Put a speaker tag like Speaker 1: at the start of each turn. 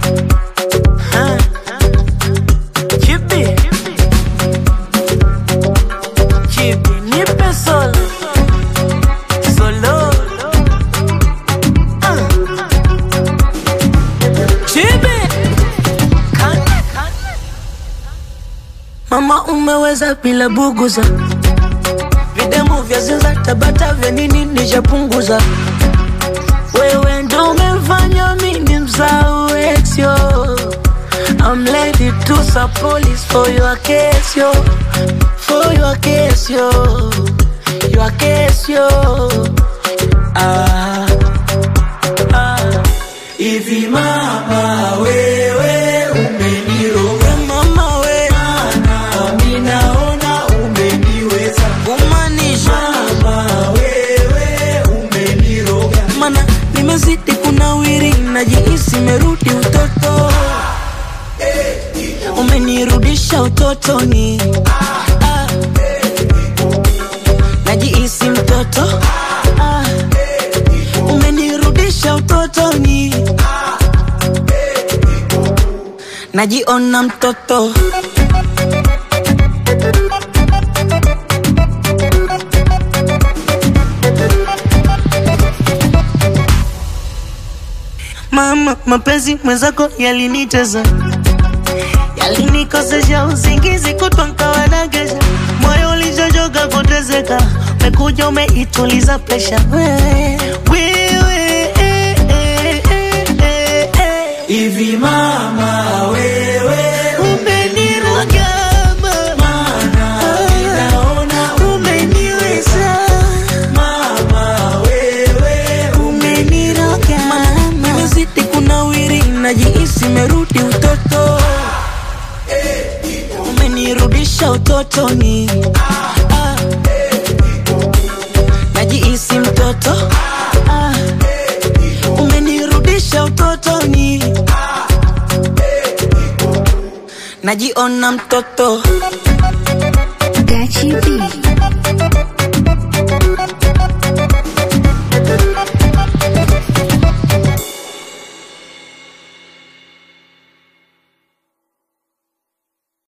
Speaker 1: Ah. Chibi. Chibi, nipe solo. Solo. Ah. Chibi. Mama umeweza bila buguza videmu vya zinza tabata vya nini nishapunguza wewe ndo umefanya mimi msahau ex yo I'm ready to sub police for your case yo For your case yo Your case yo ah, ah.
Speaker 2: Hivi mama wewe umeniroga
Speaker 1: Mama we
Speaker 2: nami naona umeniweza
Speaker 1: Kumanisha
Speaker 2: mama wewe umeniroga
Speaker 1: Mana nimezidi kunawiri Najihisi merudi utoto Umenirudisha utotoni Ah. Najihisi mtoto Ah. Umenirudisha utotoni Najiona mtoto Mama, mapenzi mwenzako yaliniteza, yalinikosesha usingizi, kutwa nkawa nagesha, moyo ulichochoka kuteseka, umekuja umeituliza presha wewe, wewe eh, eh, eh, eh, eh.
Speaker 2: Hivi mama wewe
Speaker 1: Umeniroga mama,
Speaker 2: naona
Speaker 1: umeniweza
Speaker 2: mama wewe
Speaker 1: umeniroga mama, nimezidi kunawiri, najihisi merudi utoto, umenirudisha utotoni, Ah. najihisi mtoto, Ah. umenirudisha utotoni, najiona mtoto
Speaker 3: Gachi B.